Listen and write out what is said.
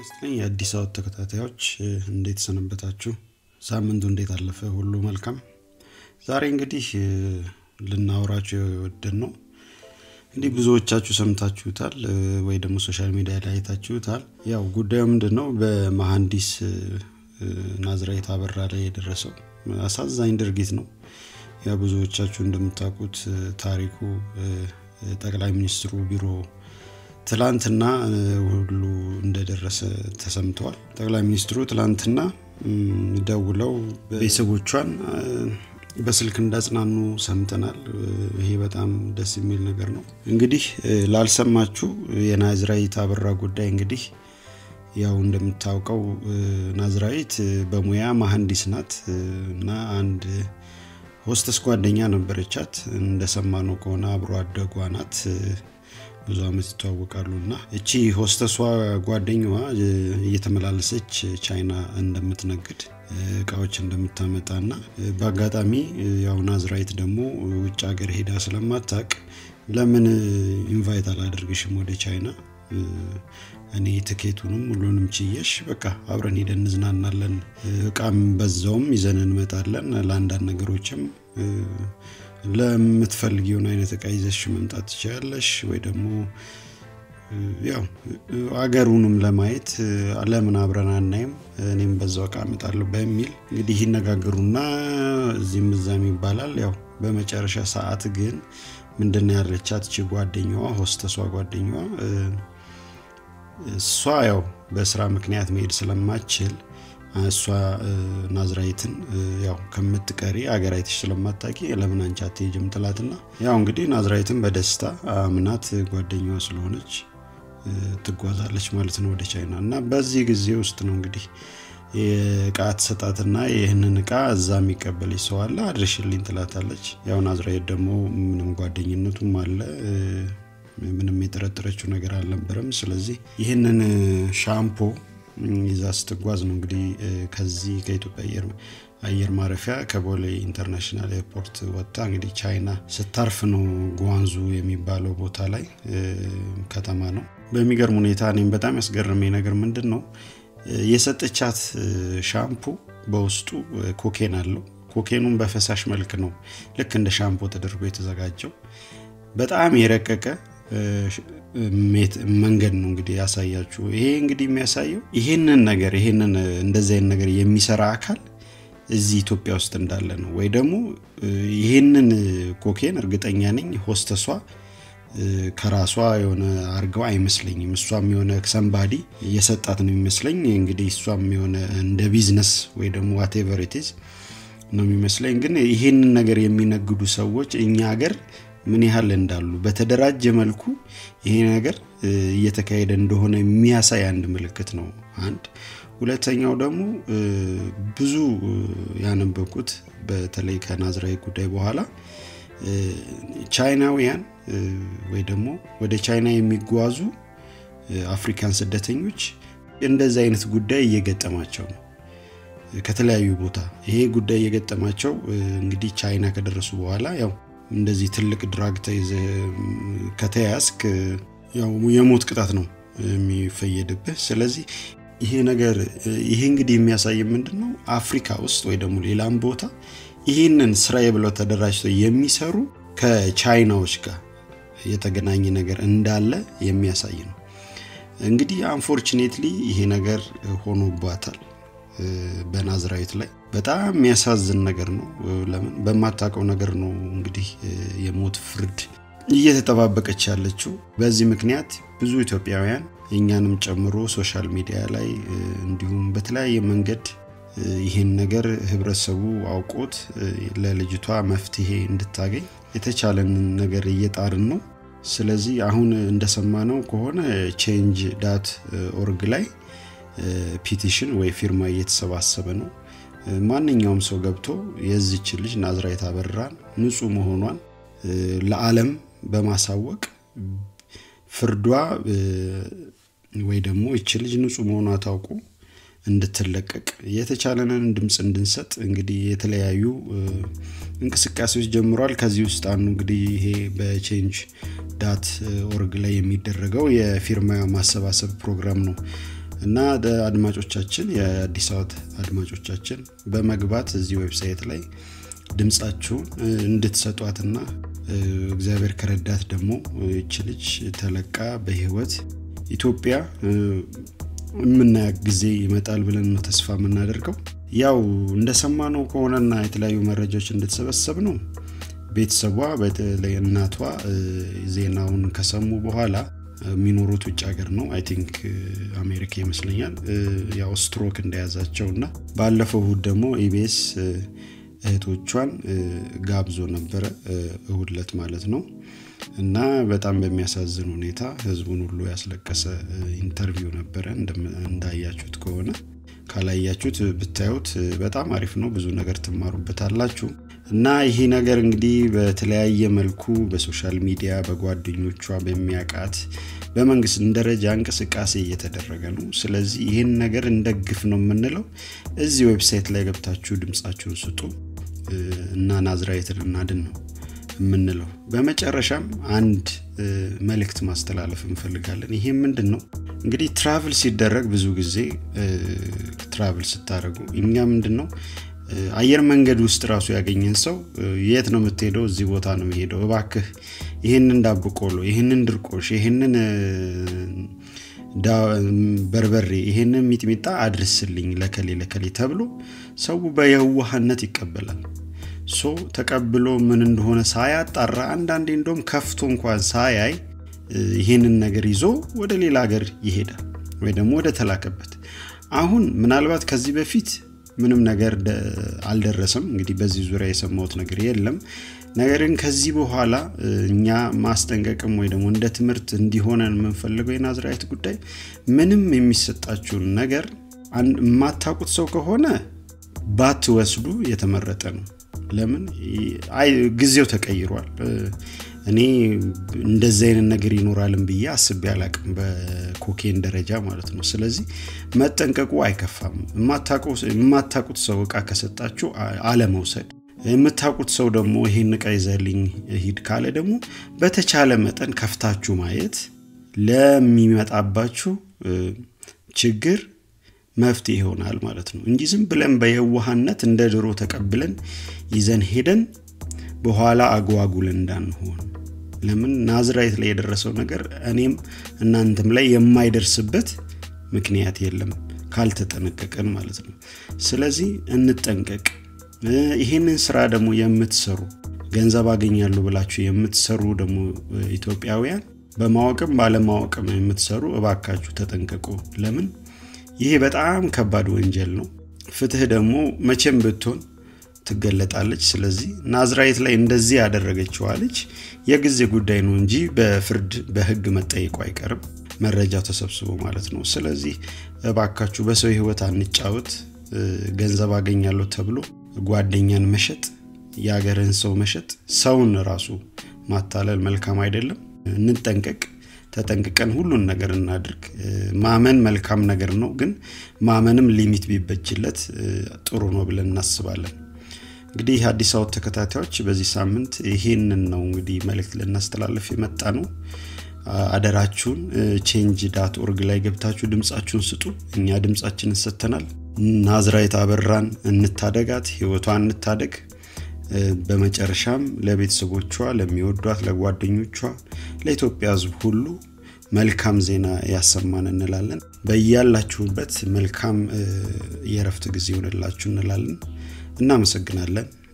ይስጥልኝ የአዲስ አበባ ተከታታዮች እንዴት ሰነበታችሁ? ሳምንቱ እንዴት አለፈ? ሁሉ መልካም። ዛሬ እንግዲህ ልናወራችሁ የወደን ነው እንዲህ ብዙዎቻችሁ ሰምታችሁታል ወይ ደግሞ ሶሻል ሚዲያ ላይ አይታችሁታል። ያው ጉዳዩ ምንድን ነው? በመሐንዲስ ናዝራዊት አበራ ላይ የደረሰው አሳዛኝ ድርጊት ነው። ያ ብዙዎቻችሁ እንደምታውቁት ታሪኩ ጠቅላይ ሚኒስትሩ ቢሮ ትላንትና ሁሉ እንደደረሰ ተሰምተዋል። ጠቅላይ ሚኒስትሩ ትላንትና ደውለው ቤተሰቦቿን በስልክ እንዳጽናኑ ሰምተናል። ይሄ በጣም ደስ የሚል ነገር ነው። እንግዲህ ላልሰማችሁ የናዝራዊት አበራ ጉዳይ እንግዲህ ያው እንደምታውቀው ናዝራዊት በሙያ መሐንዲስ ናት እና አንድ ሆስተስ ጓደኛ ነበረቻት። እንደሰማነው ከሆነ አብሮ አደጓ ናት። ብዙ አመት ይተዋወቃሉ እና እቺ ሆስተሷ ጓደኛዋ እየተመላለሰች ቻይና እንደምትነግድ እቃዎች እንደምታመጣ እና በአጋጣሚ ያው ናዝራዊት ደግሞ ውጭ ሀገር ሄዳ ስለማታቅ ለምን ኢንቫይት አላደርግሽም ወደ ቻይና እኔ ትኬቱንም ሁሉንም ችየሽ በቃ አብረን ሄደን እንዝናናለን፣ እቃም በዛውም ይዘን እንመጣለን። ለአንዳንድ ነገሮችም ለምትፈልጊውን አይነት እቃ ይዘሽ መምጣት ትችላለሽ ወይ ደግሞ ያው አገሩንም ለማየት ለምን አብረን አናይም፣ እኔም በዛው እቃ እመጣለሁ በሚል እንግዲህ ይነጋገሩና እዚህም እዛም ይባላል። ያው በመጨረሻ ሰዓት ግን ምንድን ያለቻት ቺ ጓደኛዋ ሆስተሷ ጓደኛዋ እሷ ያው በስራ ምክንያት መሄድ ስለማችል እሷ ናዝራዊትን ያው ከምትቀሪ አገር አይተሽ ስለማታቂ ለምን አንቺ አትሄጂም ትላትና ያው እንግዲህ ናዝራዊትን በደስታ አምናት ጓደኛዋ ስለሆነች ትጓዛለች ማለት ነው ወደ ቻይና እና በዚህ ጊዜ ውስጥ ነው እንግዲህ የእቃ ትሰጣትና ይህንን እቃ እዛ የሚቀበል ሰው አለ አድርሽልኝ ትላታለች። ያው ናዝራዊት ደግሞ ምንም ጓደኝነቱም አለ ምንም የጠረጠረችው ነገር አልነበረም። ስለዚህ ይህንን ሻምፖ ይዛ ስትጓዝ ነው እንግዲህ ከዚህ ከኢትዮጵያ አየር ማረፊያ ከቦሌ ኢንተርናሽናል ኤርፖርት ወጥታ እንግዲህ ቻይና ስታርፍ ነው ጓንዙ የሚባለው ቦታ ላይ ከተማ ነው። በሚገርም ሁኔታ እኔም በጣም ያስገረመኝ ነገር ምንድን ነው የሰጠቻት ሻምፑ በውስጡ ኮኬን አለው። ኮኬኑን በፈሳሽ መልክ ነው ልክ እንደ ሻምፖ ተደርጎ የተዘጋጀው በጣም የረቀቀ መንገድ ነው እንግዲህ ያሳያችሁ። ይሄ እንግዲህ የሚያሳየው ይሄንን ነገር ይሄንን እንደዚህ አይነት ነገር የሚሰራ አካል እዚህ ኢትዮጵያ ውስጥ እንዳለ ነው። ወይ ደግሞ ይሄንን ኮኬን እርግጠኛ ነኝ ሆስተሷ ከራሷ የሆነ አርገው አይመስለኝም። እሷም የሆነ ሰንባዲ እየሰጣት ነው የሚመስለኝ። እንግዲህ እሷም የሆነ እንደ ቢዝነስ ወይ ደግሞ ዋቴቨር ኢትዝ ነው የሚመስለኝ። ግን ይሄንን ነገር የሚነግዱ ሰዎች እኛ ሀገር ምን ያህል እንዳሉ በተደራጀ መልኩ ይሄ ነገር እየተካሄደ እንደሆነ የሚያሳይ አንድ ምልክት ነው። አንድ ሁለተኛው ደግሞ ብዙ ያነበኩት በተለይ ከናዝራዊት ጉዳይ በኋላ ቻይናውያን ወይ ደግሞ ወደ ቻይና የሚጓዙ አፍሪካን ስደተኞች እንደዚህ አይነት ጉዳይ እየገጠማቸው ነው ከተለያዩ ቦታ ይሄ ጉዳይ እየገጠማቸው እንግዲህ ቻይና ከደረሱ በኋላ ያው እንደዚህ ትልቅ ድራግ ተይዘ ከተያዝክ ያው የሞት ቅጣት ነው የሚፈየድብህ። ስለዚህ ይሄ ነገር ይሄ እንግዲህ የሚያሳይ ምንድን ነው አፍሪካ ውስጥ ወይ ደግሞ ሌላም ቦታ ይህንን ስራዬ ብለው ተደራጅተው የሚሰሩ ከቻይናዎች ጋር የተገናኘ ነገር እንዳለ የሚያሳይ ነው። እንግዲህ አንፎርችኔትሊ ይሄ ነገር ሆኖባታል በናዝራዊት ላይ በጣም የሚያሳዝን ነገር ነው። ለምን በማታውቀው ነገር ነው እንግዲህ የሞት ፍርድ እየተጠባበቀች ያለችው። በዚህ ምክንያት ብዙ ኢትዮጵያውያን እኛንም ጨምሮ ሶሻል ሚዲያ ላይ እንዲሁም በተለያየ መንገድ ይህን ነገር ህብረተሰቡ አውቆት ለልጅቷ መፍትሄ እንድታገኝ የተቻለንን ነገር እየጣርን ነው። ስለዚህ አሁን እንደሰማነው ከሆነ ቼንጅ ዳት ኦርግ ላይ ፒቲሽን ወይ ፊርማ እየተሰባሰበ ነው። ማንኛውም ሰው ገብቶ የዚች ልጅ ናዝራዊት አበራን ንጹህ መሆኗን ለዓለም በማሳወቅ ፍርዷ ወይ ደግሞ ይች ልጅ ንጹህ መሆኗ ታውቁ እንድትለቀቅ የተቻለንን ድምፅ እንድንሰጥ እንግዲህ የተለያዩ እንቅስቃሴዎች ጀምሯል። ከዚህ ውስጥ አንዱ እንግዲህ ይሄ በቼንጅ ዳት ኦርግ ላይ የሚደረገው የፊርማ ማሰባሰብ ፕሮግራም ነው። እና አድማጮቻችን የአዲስ አበባ አድማጮቻችን በመግባት እዚህ ዌብሳይት ላይ ድምፃችሁን እንድትሰጧትና እግዚአብሔር ከረዳት ደግሞ ይች ልጅ ተለቃ በህይወት ኢትዮጵያ የምናያት ጊዜ ይመጣል ብለን ነው ተስፋ የምናደርገው ያው እንደሰማነው ከሆነና የተለያዩ መረጃዎች እንደተሰበሰብ ነው ቤተሰቧ በተለይ እናቷ ዜናውን ከሰሙ በኋላ የሚኖሩት ውጭ ሀገር ነው አይ ቲንክ አሜሪካ ይመስለኛል ያው ስትሮክ እንደያዛቸው እና ባለፈው እሁድ ደግሞ ኢቤስ እህቶቿን ጋብዞ ነበረ እሁድለት ማለት ነው እና በጣም በሚያሳዝን ሁኔታ ህዝቡን ሁሉ ያስለቀሰ ኢንተርቪው ነበረ እንዳያችሁት ከሆነ ካላያችሁት ብታዩት በጣም አሪፍ ነው ብዙ ነገር ትማሩበታላችሁ እና ይሄ ነገር እንግዲህ በተለያየ መልኩ በሶሻል ሚዲያ በጓደኞቿ በሚያቃት በመንግስት ደረጃ እንቅስቃሴ እየተደረገ ነው ስለዚህ ይህን ነገር እንደግፍ ነው የምንለው እዚህ ዌብሳይት ላይ ገብታችሁ ድምፃችሁን ስጡ እና ናዝራዊትን እናድን ነው የምንለው በመጨረሻም አንድ መልእክት ማስተላለፍ እንፈልጋለን ይሄ ምንድን ነው እንግዲህ ትራቭል ሲደረግ ብዙ ጊዜ ትራቭል ስታደረጉ እኛ ምንድን ነው አየር መንገድ ውስጥ ራሱ ያገኘን ሰው የት ነው የምትሄደው እዚህ ቦታ ነው የሚሄደው እባክህ ይህንን ዳብቆሎ ይህንን ድርቆሽ ይህንን በርበሬ ይህንን ሚጥሚጣ አድርስልኝ ለከሌ ለከሌ ተብሎ ሰው በየዋህነት ይቀበላል ሶ ተቀብሎ ምን እንደሆነ ሳያጣራ አንዳንዴ እንደም ከፍቶ እንኳን ሳያይ ይህንን ነገር ይዞ ወደ ሌላ ሀገር ይሄዳል ወይ ደግሞ ወደ ተላከበት አሁን ምናልባት ከዚህ በፊት ምንም ነገር አልደረሰም እንግዲህ በዚህ ዙሪያ የሰማሁት ነገር የለም ነገር ግን ከዚህ በኋላ እኛ ማስጠንቀቅም ወይ ደግሞ እንደ ትምህርት እንዲሆነን የምንፈልገው የናዝራዊት ጉዳይ ምንም የሚሰጣችሁን ነገር የማታውቁት ሰው ከሆነ ባትወስዱ የተመረጠ ነው ለምን ጊዜው ተቀይሯል እኔ እንደዚህ አይነት ነገር ይኖራልን ብዬ አስቤ አላቅም በኮኬን ደረጃ ማለት ነው ስለዚህ መጠንቀቁ አይከፋም የማታቁት ሰው እቃ ከሰጣችሁ አለመውሰድ የምታውቁት ሰው ደግሞ ይሄን እቃ ይዘልኝ ሂድ ካለ ደግሞ በተቻለ መጠን ከፍታችሁ ማየት ለሚመጣባችሁ ችግር መፍትሄ ይሆናል ማለት ነው እንጂ ዝም ብለን በየዋህነት እንደ ድሮ ተቀብለን ይዘን ሄደን በኋላ አጓጉለን እንዳንሆን ለምን ናዝራይት ላይ የደረሰው ነገር እኔም እናንተም ላይ የማይደርስበት ምክንያት የለም ካልተጠነቀቀን ማለት ነው ስለዚህ እንጠንቀቅ ይህንን ስራ ደግሞ የምትሰሩ ገንዘብ አገኛሉ ብላችሁ የምትሰሩ ደግሞ ኢትዮጵያውያን በማወቅም ባለማወቅም የምትሰሩ እባካችሁ ተጠንቀቁ ለምን ይሄ በጣም ከባድ ወንጀል ነው ፍትህ ደግሞ መቼም ብትሆን ትገለጣለች ስለዚህ ናዝራይት ላይ እንደዚህ ያደረገችዋ ልጅ የጊዜ ጉዳይ ነው እንጂ በፍርድ በህግ መጠየቁ አይቀርም መረጃው ተሰብስቦ ማለት ነው ስለዚህ እባካችሁ በሰው ህይወት አንጫወት ገንዘብ አገኛለሁ ተብሎ ጓደኛን መሸጥ የሀገርን ሰው መሸጥ ሰውን ራሱ ማታለል መልካም አይደለም እንጠንቀቅ ተጠንቅቀን ሁሉን ነገር እናድርግ ማመን መልካም ነገር ነው ግን ማመንም ሊሚት ቢበጅለት ጥሩ ነው ብለን እናስባለን እንግዲህ አዲስ አበባ ተከታታዮች በዚህ ሳምንት ይሄንን ነው እንግዲህ መልእክት ልናስተላለፍ የመጣ ነው አደራችሁን ቼንጅ ዳት ኦርግ ላይ ገብታችሁ ድምፃችሁን ስጡ እኛ ድምፃችንን ሰጥተናል ናዝራይት አበራን እንታደጋት ህይወቷን እንታደግ በመጨረሻም ለቤተሰቦቿ ለሚወዷት ለጓደኞቿ ለኢትዮጵያ ህዝብ ሁሉ መልካም ዜና ያሰማን እንላለን በያላችሁበት መልካም የረፍት ጊዜ ይሆንላችሁ እንላለን እናመሰግናለን